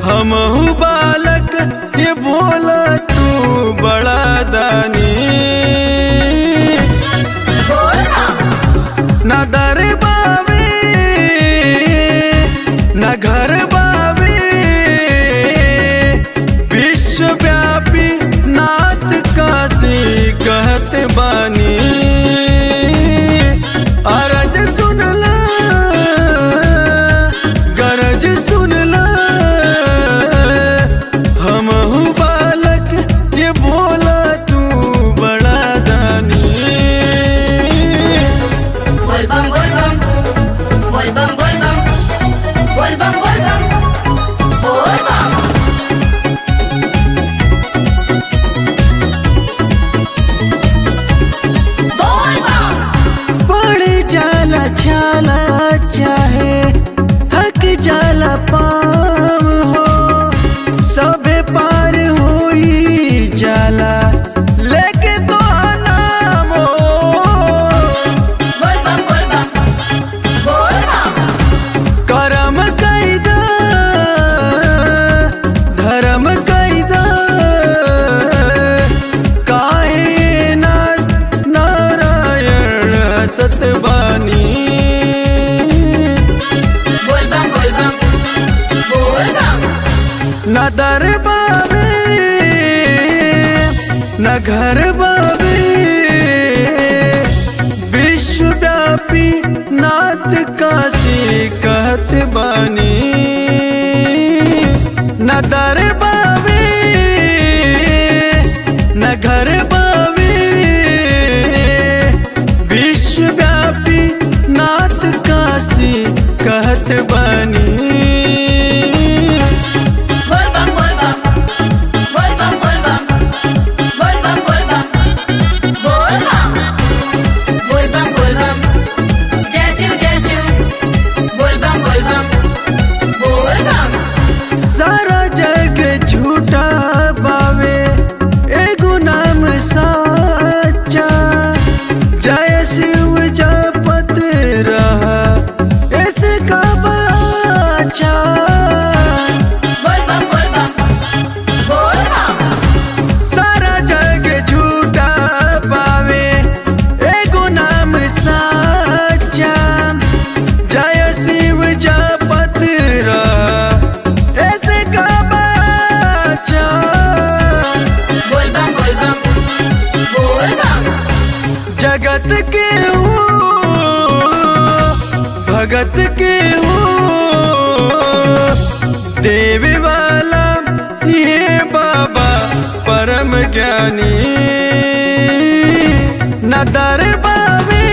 हम बालक ये बोला तू बड़ा दानी न दर बावे न घर बावे विश्वव्यापी नाथ काशी कहत बानी अरज सुनला गरज सुनला हम बालक ये बोला तू बड़ा दानी Volvam, volvam, volvam, volvam, volvam, volvam, volvam. Volvam. पड़ जाला छाला चाहे थक जाला पाम हो सबे पार होई जाला लेके तो नाम हो Volvam, volvam, volvam. करम कैदा धर्म कैदा काहे ना नारायण सतबानी Volvam, volvam, volvam. न दर बाबे न घर बाबे विश्वव्यापी नाथ काशी कहत बानी न दर बाबे न घर बाबे विश्वव्यापी नाथ काशी कहत बानी Volvam, volvam, volvam, volvam, volvam, volvam, volvam. Volvam, volvam, जय शिव जय शिव. Volvam, volvam, volvam. सारा जग झूठा बावे एगो नाम साचा जय शिव जपत रहा ऐसे का बाचा Volvam, volvam, volvam. सारा जग झूठा पावे एगो नाम साचा जय शिव जपत रहा ऐसे का बाचा Volvam, volvam, volvam. जगत के हो भगत के हो देवी वाला ये बाबा परम ज्ञानी न दर बावे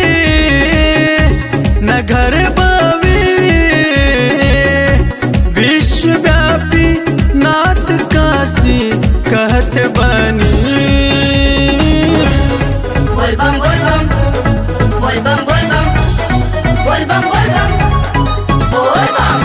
न घर बावे विश्वव्यापी नाथ काशी कहत बनी Volvam, volvam, volvam, volvam, volvam, volvam, volvam.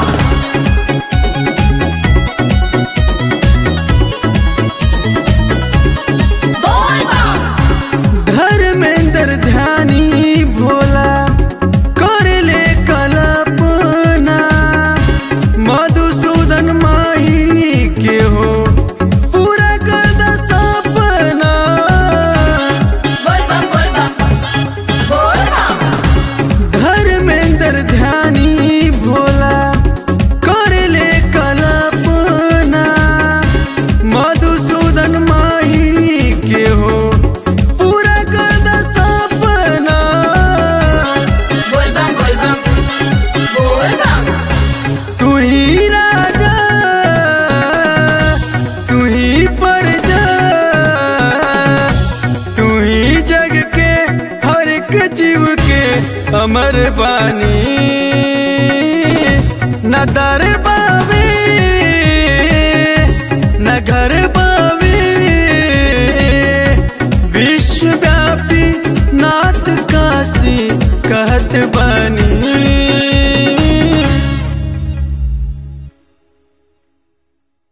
Volvam. Dharmendra ध्यानी भोला कर ले कल्पना मधुसूदन माही के हो पूरा कर द सपना Volvam, volvam, volvam. धर्मेंद्र ध्यानी भोला कर ले कल्पना मधुसूदन माही के हो पूरा कर द सपना Volvam, volvam, volvam. तू ही राजा तू ही प्रजा तू ही जग के हर एक जीव के अमर बानी न दर